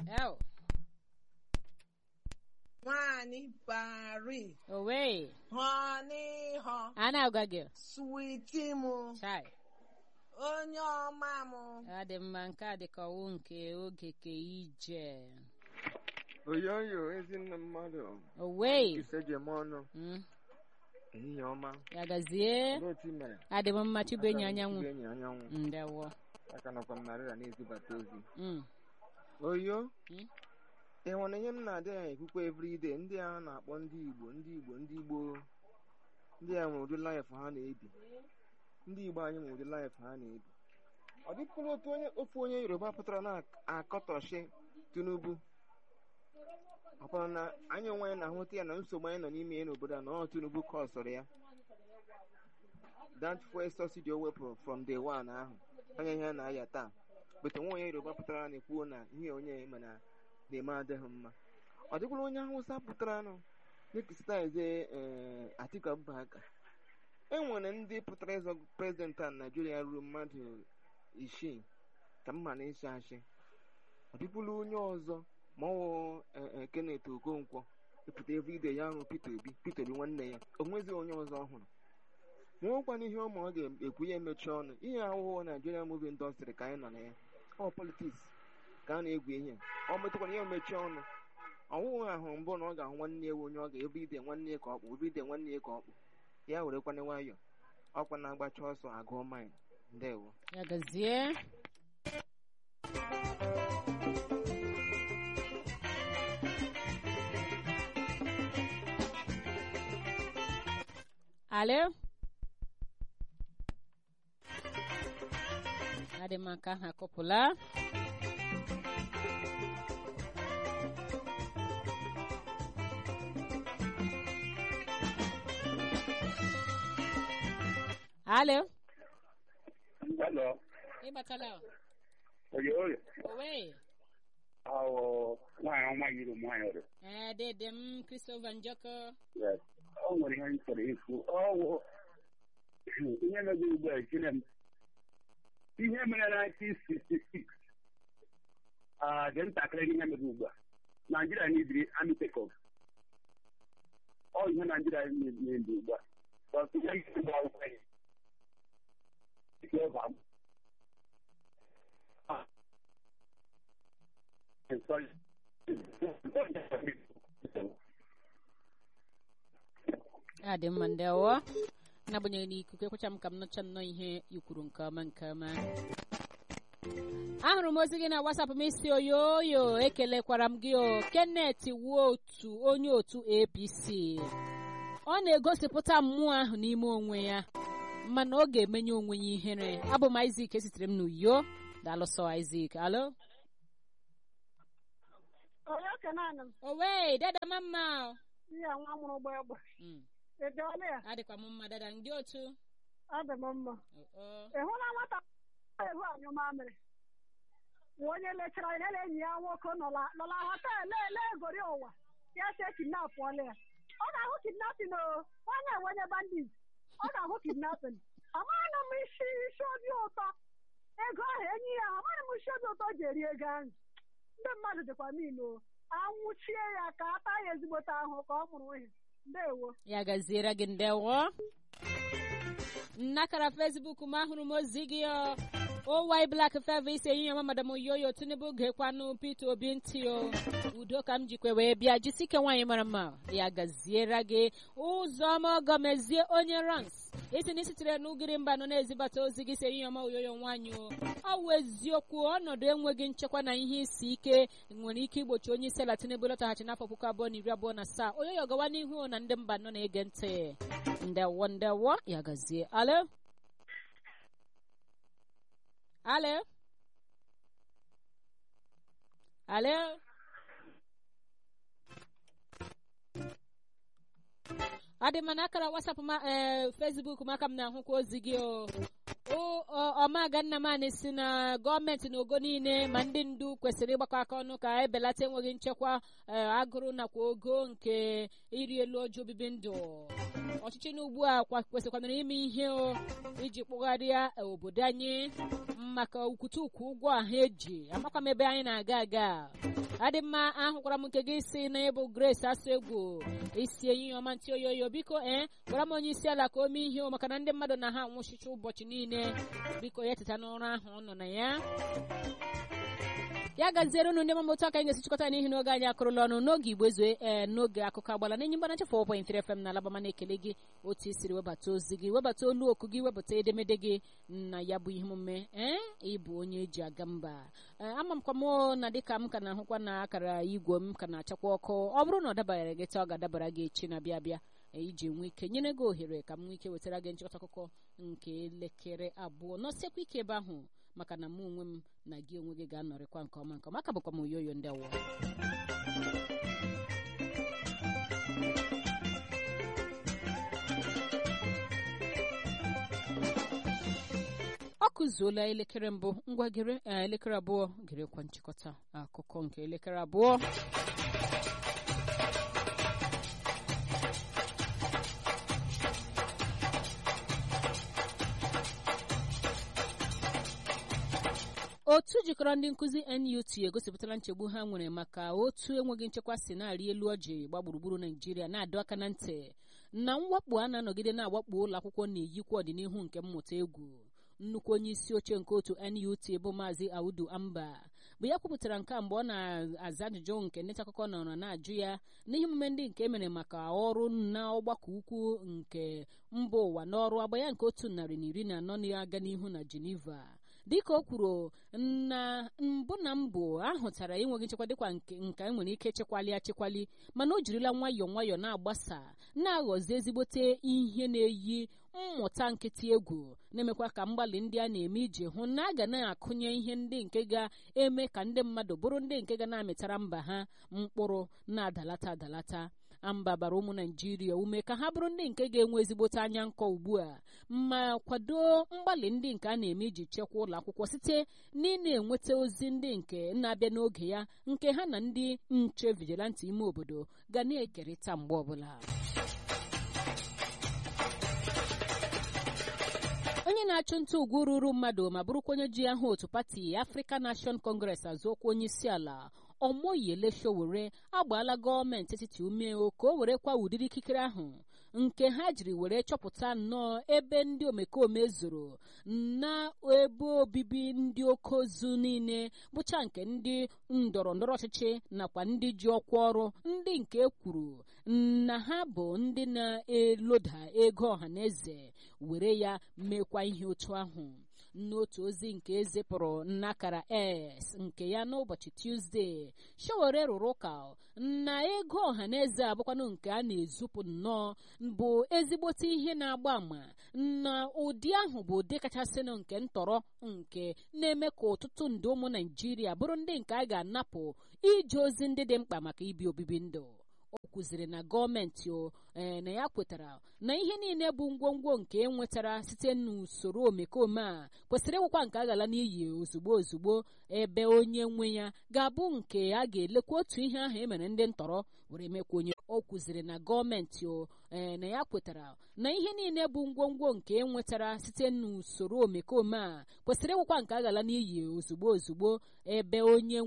Ew. Nwanyị Paris, Owe. honey ho, A na-agwa gị. sweetie m, Chai. onye ọma m. Ọ dị mma nke a dị ka ọwụ nke oge ka ije. oyoyo ezinne mmadụ Owe. isejem ọnụ Mm. ehihie ọma Ya gazie. olee otu i mere Adị m mma chibenyi anyanwụ. Chibuenyi anyanwụ Ndewo. aka nọkwa m narịra na-ezibata ozi Mm. oyo Mm. ị hụrụ ihe m na-adị ya ekwukwa everyday ndị a na-akpọ ndị igbo ndị igbo ndị igbo ndị a nwere ụdị laịf ha na-ebi ndị igbo anyị nwere ụdị laịf ha na-ebi ọ dịpụrụ otu onye ofu onye yoruba pụtara na-akọtọchi tinubu ọ bụrụ na anyị onwe anyị na-ahụta ya na nsogbu anyị nọ n'ime ya n'obodo a na ọ tinubu kọsụrụ ya that fuel subsidy o wepụrụ from day one ahụ anya ihe a na-aya taa bete nwa onye yoruba pụtara na-ekwuo na ihe onye mana na-eme adịghị mma ọ dịkwara onye hausa pụtara nụ nekisitaize atiku abubakar e nwere ndị pụtara ịzọ prezidenti a naijiria ruo mmadụ isii ka mma na ịchị achị ọ dịkwula onye ọzọ ma ọ wụ kenneth okonkwo ịpụta everyday ya hụrụ peter obi peter obi nwanne ya o nweghị onye ọzọ ọhụrụ nwekwana ihe ụmụ ọ ga-ekwu ya emechi ọnụ ihe ahụhụ naijiria muvi indọstrị ka anyị nọ na ya ọ politiks ka a na-egwu ihe ọ metụkwara ya emechi ọnụ ọwụghị ahụ mbụ na ọ ga-ahụ nwanne ewu onye ọ ga-everyday nwanne ya ka ọ kpụ everyday nwanne ya ka ọ kpụ ya were kwana nwayọ ọkwa na-agbacha ọsọ agụọ maịn ndewo Ya gazie. Alo? Adị m aka ha akụpụla. Alo? Hello. Ịbatala? Oye, oye. Owe. Awo, nwaanyị ọma yiri m nwaanyị ọrụ. Ee, dede m Christopher Njọkọ. Yes. O nwere ihe m chọrọ ikwu. Ọwụ ihe mego ugbu a ejire m. Ihe mere na 1966. Ah, dị ntakịrị ihe mego ugbu a. Naijiria n'ibiri army take off. Ọ ihe Naijiria na-ebi ugbu a. But ihe isi gba akwụkwọ ya. Ike ọba m. Ah. Sorry. adị mma ndewo n'agbanyeghị na ikuku ekwecha m ka m nụcha nnọọ ihe ikwuru nke ọma nke ọma ahụrụ m ozi gị na wasapụ m isi oyoyo ekelekwara m gị o kenneth wuo otu onye otu apc ọ na-egosipụta mmụọ ahụ n'ime onwe ya mana ọ ga-emenye onwe ya ihere abụ m izik esitere m n'uyo daalụsọ izik alo onye kenanị m owe dada mama ihe nwa mụrụ gba egbe edeọla ya adịkwa m mma dada ndị otu adị m mma Oh, ị hụla nwata ehu anyụ mamịrị nwa onye lechara ihe na enyi ya nwoke nọla nọla họteelụ ele egori ụwa ya se kidnapụọla ya ọ ga-ahụ kidnapin o onye enwenye bandit ọ ga-ahụ kidnapin amaghị m isi isi obi ụtọ ego ahụ enyi ya amaghị m isi obi ụtọ ji eri ego ahụ ndị mmadụ dịkwa niile o anwụchie ya ka a taa ya ezigbote ahụ ka ọ mụrụ ihe ndewo ya gaziere gị ndewo nnakara fesbuk m ahụrụ m ozi gị o owy blak feva isi enyi ya madam yoyo tinubu gekwanụ peter obi ntị o udo ka m jikwe wee bịa jisike nwaanyị mara mma ya gaziere gị ụzọma ọgọmezie onye rans isi na isitere n'ugiri mba nọ na-ezibata ozi gị si enyi ọma oyoyo nwaanyị o ọ wụ eziokwu ọnọdụ enweghị nchekwa na ihe isi ike nwere ike igbochi onye isi ala tinubu lọtaghachi n'afọ puku abụọ na iri abụọ na asaa oyoyo gawa n'ihu na ndị mba nọ na-ege ntị ndewo ndewo ya gazie alo alo alo ọ dị mma na akara wasapụ ma ee fesbuk m aka m na-ahụkwa ozi gị o O- ọ- ọmaga nnamani si na gọọmenti na ogo niile ma ndị ndu kwesịrị ịgbakọ aka ọnụ ka ebelata enweghị nchekwa ee, agụrụ nakwa ogo nke iri elu ọjọọ obibi ndụ ọchịchị n'ugbu a kwesịkwanara ime ihe o iji kpụgharịa obodo anyị maka ukwutukwu ụgwọ ahụ eji amakwa m ebe anyị na-aga aga adị mma ahụkwara m nke gị si na ịbụ grace asụ egwu isi enyi ọma ntị oyoyo biko ee gwara m onye isi ala ka o mee ihe maka na ndị mmadụ na ha anwụchicha ụbọchị niile biko ya teta n'ụra ahụ ọ nọ na ya ya gaziere unu ndị mamụtụ aka anyị ga-esi chịkọta n'ihi n'oge anyị akụrụla ọnụ n'oge igbo ezue ee n'oge akụkọ agbala na enyi mgbana chefu ọpọ infere fm na alabama na-ekele gị otu i siri webata ozi gị webata olu oku gị webata edemede gị na ya bụ ihe omume ee ịbụ onye eji aga mba ama m kwa m na dịka m ka na-ahụkwa na akara igwe m ka na-achakwa ọkụ ọ bụrụ na ọ dabara gị taa ọ ga-adabara gị echi na-abịa abịa iji nwee ike nyere gị ohere ka m nwee ike wetara gị nchịkọta akụkọ nke elekere abụọ nọsiekwa ike ebe ahụ maka na mụ onwe m na gị onwe gị ga-anọrịkwa nke ọma nke ọma aka bụkwa m oyoyo ndị awọ ọ kụzuola elekere mbụ ngwa gere elekere abụọ gerekwa nchịkọta akụkọ nke elekere abụọ otu jikọrọ ndị nkụzi NUT egosipụtala nchegbu ha nwere maka otu enweghị nchekwa si na-arị elu ọjị gba gburugburu Naijiria na-adọ aka na ntị na mwakpo a na-anọgide na-awakpo ụlọ akwụkwọ na-eyikwa ọdịnihu nke mmụta egwu nnukwu onye isi oche nke otu NUT bụ maazị Audu Amba bụ ya kwupụtara nke mgbe ọ na-aza ajụjụ nke ndị akụkọ nọrọ na-ajụ ya n'ihe omume ndị nke emere maka ọrụ na ọgbakọ ukwu nke mba ụwa n'ọrụ agba ya nke otu narị na iri na anọ na-aga n'ihu na Geneva dịka o kwuru na mbụ na mbụ ahụtara enweghị nchekwa dịkwa nke enwere ike chekwali achekwali mana o jirila nwayọọ nwayọọ na-agbasa na-aghọzi ezigbote ihe na-eyi mmụta nkịtị egwu na-emekwa ka mgbalị ndị a na-eme iji hụ na a ga na-akụnye ihe ndị nke ga-eme ka ndị mmadụ bụrụ ndị nke ga na-amịtara mba ha mkpụrụ na-adalata adalata amba bara ụmụ naijiria ume ka ha bụrụ ndị nke ga-enwe ezigbote anya nkọ ugbu a ma kwado mgbalị ndị nke a na-eme iji chekwaa ụlọ akwụkwọ site n'ị na-enweta ozi ndị nke na-abịa n'oge ya nke ha na ndị nche vigilanti ime obodo ga na-ekerịta mgbe ọbụla onye na-achụ nta ugwu ruru mmadụ ma bụrụkwa onye ji aha otu pati African Nation Congress azụokwa onye isi ala Omoyele Sowore agbaala gọọmenti etiti ume ka o were kwa ụdịrị ikikere ahụ nke ha jiri were chọpụta nnọọ ebe ndị omekome zoro na ebe obibi ndị oke ozu niile bụcha nke ndị ndọrọ ndọrọ ọchịchị nakwa ndị ji ọkwa ọrụ ndị nke kwuru na ha bụ ndị na-eloda ego ọhaneze were ya mekwa ihe otu ahụ n'otu ozi nke ezipụrụ n'akara s nke ya n'ụbọchị tuzdee Sowore rụrụ ụka na ego ọhaneze abụkwanụ nke a na-ezupụ nnọọ bụ ezigbote ihe na-agba àmà na ụdị ahụ bụ ụdị kachasịnụ nke ntọrọ nke na-eme ka ọtụtụ ndị ụmụ Naijiria bụrụ ndị nke a ga-anapụ ije ozi ndị dị mkpa maka ibi obibi ndụ o kwuziri na gọọmenti na ya kwetara na ihe niile bụ ngwongwo nke e nwetara site n'usoro omekome a kwesịrị ịwụkwa nke a gala n'iyi ozugbo ozugbo ebe onye nwe ya ga-abụ nke a ga-elekwa otu ihe ahụ emere ndị ntọrọ were mekwa onye o kwuziri na gọọmenti na ya kwetara na ihe niile bụ ngwongwo nke e nwetara site n'usoro omekome a kwesịrị ịwụkwa nke a gala n'iyi ozugbo ozugbo ebe onye